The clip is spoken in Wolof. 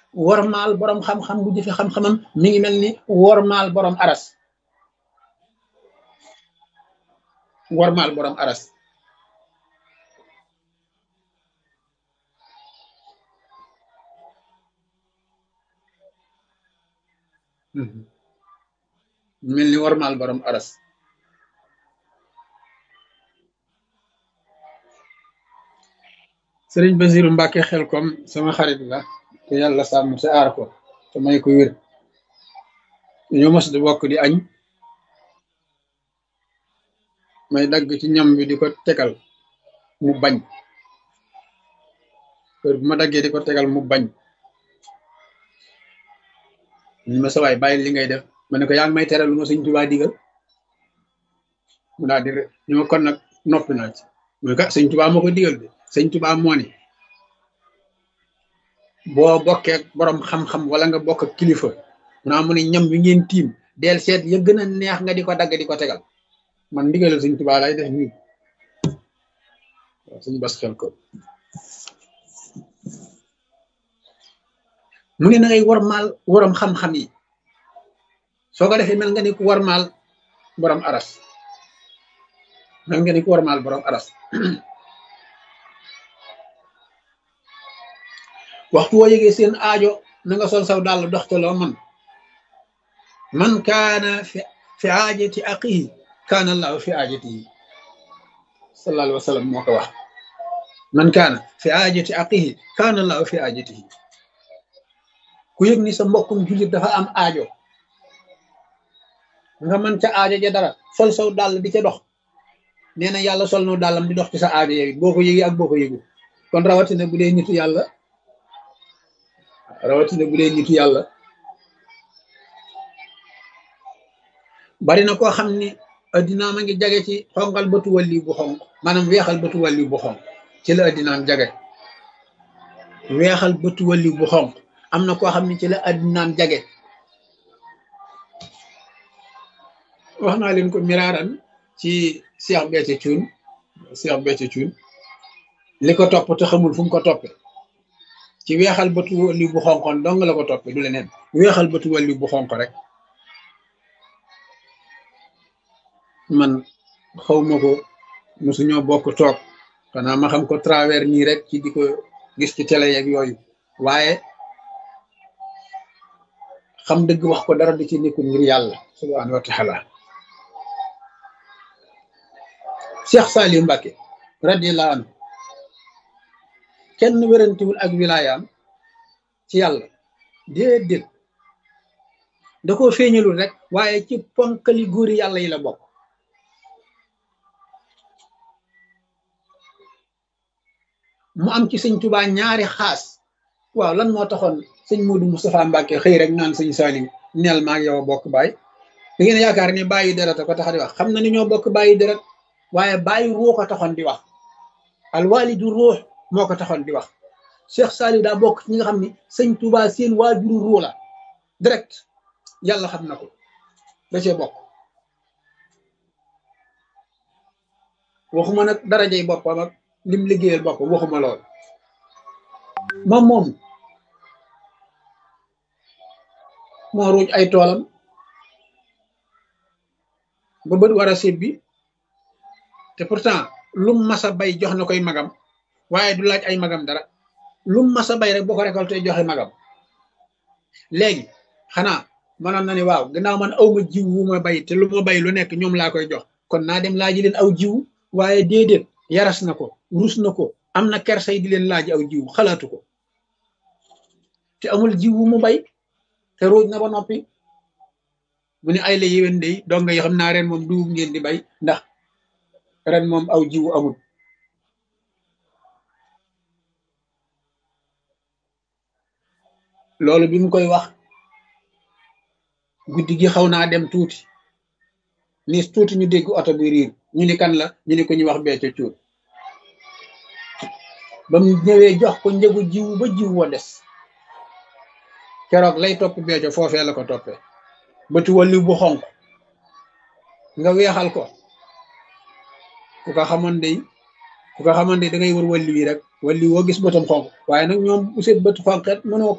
wormaal borom xam-xam bu jëfe xam-xamam mi ngi mel ni wormaal borom aras wormaal borom aras mel ni wormaal borom aras sëriñ Basiru Mbàkke xel kom sama xarit la te yàlla sàmm te aar ko te may ko wér ñoo mos di bokk di añ may dagg ci ñam bi di ko tegal mu bañ heure bu ma daggee di ko tegal mu bañ ñu ma sawaay bàyyi li ngay def ma ne ko yaa ngi may teral lu ma sëñ Tuubaa digal mu daal di ñu ma kon nag noppi naa ci mu ka sëñ Tuubaa moo ko digal de sëñ Tuubaa moo ne boo bokkee borom xam-xam wala nga bokk ak kilifa naa mu ne ñam wi ngeen tiim del seet ya gën a neex nga di ko dagg di ko tegal man ndigalal sëñ Tuubaa lay def nii waaw sëñ bas xel ko mu ne na ngay warmaal waram xam-xam yi soo ko defee mel nga ni ku warmaal borom aras mel nga ni ku warmaal borom aras waxtu woo yëgee seen aajo na nga sol saw dàll dox ca loo man man kaana fi fi aajati aqihi kaana allahu fi aajatihi sallallahu alayhi wa sallam moo ko wax man kaana fi aajati aqihi kaana allahu fi aajatihi ku yëg ni sa mbokkum jullit dafa am aajo nga mën ca aajo ja dara sol saw dàll di ca dox nee na yàlla sol no dàllam di dox ci sa aajo yow boo ko yëgee ak boo ko yëgu kon rawatina bu dee nitu yàlla rawatina bu dee nitu yàlla bari na koo xam ni addinaam a ngi jage ci xonqal bëtu wàlli bu xonq maanaam weexal bëtu wàlli bu xonq ci la addinaam jage weexal bëtu wàlli bu xonq am na koo xam ne ci la addinaam jage wax naa leen ko miraaran ci Cheikh Béthio Thioune Cheikh Béthio Thioune li ko topp te xamul fu mu ko toppe ci weexal bëtu wàlli bu xonqoon dong la ko toppe du leneen weexal bëtu wàlli bu xonq rek man xawma ko mosuñoo bokk toog xanaa ma xam ko travers nii rek ci di ko gis ci télé yeeg yooyu waaye xam dëgg wax ko dara di ci nekkul ngir yàlla subhanahu wa taala Cheikh Saliou Mbacké radiyallahu anhu kenn wérantiwul ak wilaayaam ci yàlla déedéet da koo feeñalul rek waaye ci ponkali góori yàlla yi la bokk mu am ci sëñ Tuubaa ñaari xaas waaw lan moo taxoon sëñ Moodu Moustapha Mbàkke xëy rek naan sëñ Saliou neel maag yow a bokk baay da ngeen yaakaar ni bàyyi deret ko tax di wax xam na ni ñoo bokk bàyyi deret waaye bàyyi ruux ko taxoon di wax alwalidu ruux moo ko taxoon di wax Cheikh Saliou daa bokk ci ñi nga xam ni sëñ Tuubaa seen waajuru ruux la direct yàlla xam na ko da cee bokk waxuma nag darajey boppam ak lim liggéeyal boppam waxuma lool moom moom moo ruuj ay toolam ba bët war a sébbi te pourtant lum masa bay jox na koy magam waaye du laaj ay magam dara lum masa bay rek boo ko récolté joxe magam léegi xanaa mënoon na ni waaw gannaaw man aw ma jiw wu ma bay te lu ma bay lu nekk ñoom laa koy jox kon naa dem laaji leen aw jiw waaye déedéet yaras na ko rus na ko am na kersay di leen laaj aw jiw xalaatu ko te amul jiw wu mu bay te ruuj na ba noppi mu ne ay la yéwén day donga yi xam naa ren moom dugub ngeen di bay ndax ren moom aw jiwu amul loolu bi mu koy wax guddi gi xaw naa dem tuuti nis tuuti ñu dégg oto bi riir ñu ni kan la ñu ni ko ñu wax Béthio Thioune ba mu ñëwee jox ko njëgu jiwu ba jiw wa des keroog lay topp Béthio foofee la ko toppee bëtu walli bu xonk nga weexal ko ku ko xamoon day ku ko xamoon day da ngay wër walli wi rek walli woo gis bëtam xonk waaye nag ñoom bu seen bët xonqet mënoo